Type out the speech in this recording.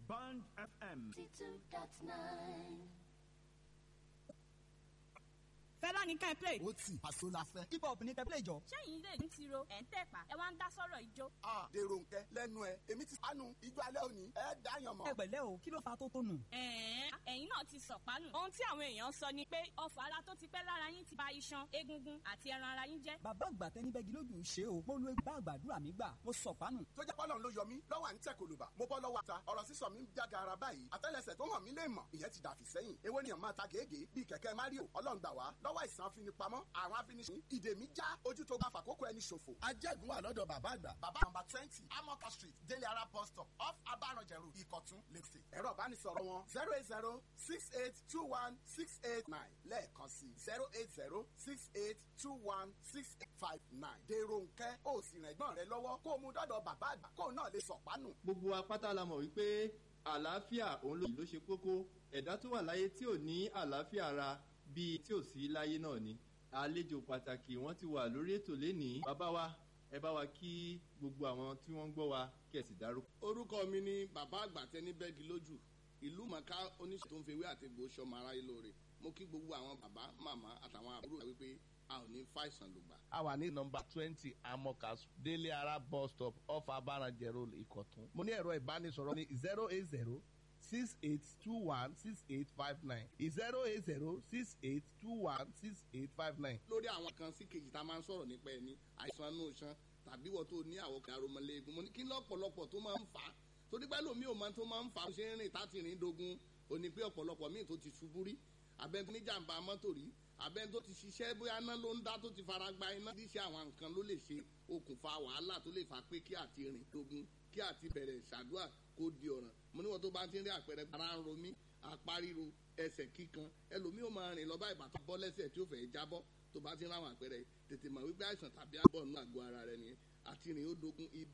Band FM. fẹ́lá ní ká ẹ play. ó tì àṣọ la fẹ́. hip hop ní kẹ́ play jọ. sẹ́yìn ilé ń tiro ẹ̀ ń tẹ̀pá ẹ wá ń dá sọ́rọ̀ ijó. a dèrò nkẹ lẹ́nu ẹ èmi ti sánú ijó alẹ́ òní ẹ dáyàn mọ́. ẹ pẹ̀lẹ́ o kí ló fa tó tónù. ẹ̀ẹ́n ẹ̀yin náà ti sọ̀pánù. ohun tí àwọn èèyàn sọ ni pé ọfọ̀ ara tó ti pẹ́ lára yín ti ba iṣan egungun àti ẹran ara yín jẹ́. bàbá àgbà tẹni bẹ́gi lójú ṣe o mo lo bá àgbàdúrà mi gbà mo sọ pánù. tó jẹ́ pọ́lọ́n ló yọ mí lọ́wọ́ à ń tẹ̀ kòlùbà mo bọ́ lọ́wọ́ ata ọ̀rọ̀ sísọ mi ń jága ara báyìí àtẹ́lẹsẹ̀ tó hàn mí lè mọ̀ ìyẹn ti dàfí sẹ́yìn èwo ni ọ̀ma ta gègé bíi kẹ̀kẹ́ mario ọlọ́run gbà wá lọ́wọ́ àìsàn afinipamọ́ àwọn afiniṣin ìdè mi já ojú tó bá fàkókò ẹni ṣòfò. ajẹ́gun wà lọ́dọ̀ bàbá àgbà bàbá nọmba twenty amoka street délé ara bus stop off abaranjẹrù ìkọ̀tún lẹ́sẹ̀. ẹ̀rọ ìbánisọ̀rọ̀ wọn zero eight zero six eight two one six eight nine lẹ́ẹ̀kan sí zero eight zero six eight two one six eight five nine. dèrò nkẹ́ ó sì rìn ẹ̀gbọ́n rẹ lọ́wọ́ kó o mú dọ́dọ̀ bàbá àgbà kó o náà lè sọ̀pánù. gbogbo apáta la mọ̀ wípé àlàáfíà òun ló ló ṣe kókó ẹ̀dá tó wà láyé tí ò ní àlàáfíà ara bíi tí ò sí láyé náà ni àlejò pàtàkì wọn ti wà lórí ètò lénìí bàbá wa ẹ bá wa kí gbogbo àwọn tí wọ́n ń gbọ́ wa kí ẹ sì dárúkọ. orúkọ mi ni bàbá àgbà tẹni bẹ́ẹ̀gì lójú ìlú mọ̀ká oníṣẹ́ tó ń fewé àti egbò sọmọ aráyé lóore mo kí gbogbo àwọn bàbá màmá àtàwọn àbúrò rẹ wípé a ò ní fàìsàn lùgbà. a wà ní nọmba twenty amokas délé ara bus stop off abaranjẹ road ìkọ̀tún. mo ní ẹ̀rọ ìbánisọ̀rọ̀ ní zero eight zero six eight two one six eight five nine zero eight zero six eight two one six eight five nine. lórí àwọn kan sí kejì tá a máa ń sọ̀rọ̀ nípa ẹni àìsàn inú iṣan tàbí wọ́n tó ní àwọn kan aromọléegun mo ní kí lọ́pọ̀lọpọ̀ tó máa ń fà á torí pẹ́ lómi ò máa tó máa ń fà á ṣe ń rìn táti rìn dogun ò ní pé ọ̀pọ̀lọpọ̀ míì tó ti ṣubú rí abẹ́ni níjàmbá mọ́tò rí abẹ́ni tó ti ṣiṣẹ́ bóyá iná ló ń dá tó ti fara gba iná díṣẹ́ àwọn nǹkan ló lè ṣe okùnfà wàhálà tó lè fà pé kí àti rìn dogun kí àti bẹ̀rẹ̀ ṣàdúrà kó di ọ̀ràn mo níwọ̀n tó bá ti ń rí àpẹẹrẹ ara ń ro mí apá ríro ẹsẹ̀ kíkan ẹlòmíì ó máa rìn lọ bá ìbátan bọ́ lẹ́sẹ̀ tí ó fẹ́ jábọ́ tó bá ti ń ráwọn àpẹẹrẹ tètè mọ̀ wípé àìsàn tàbí àbọ̀ nínú àgọ́ ara rẹ nìyẹn àti rìn ó dogun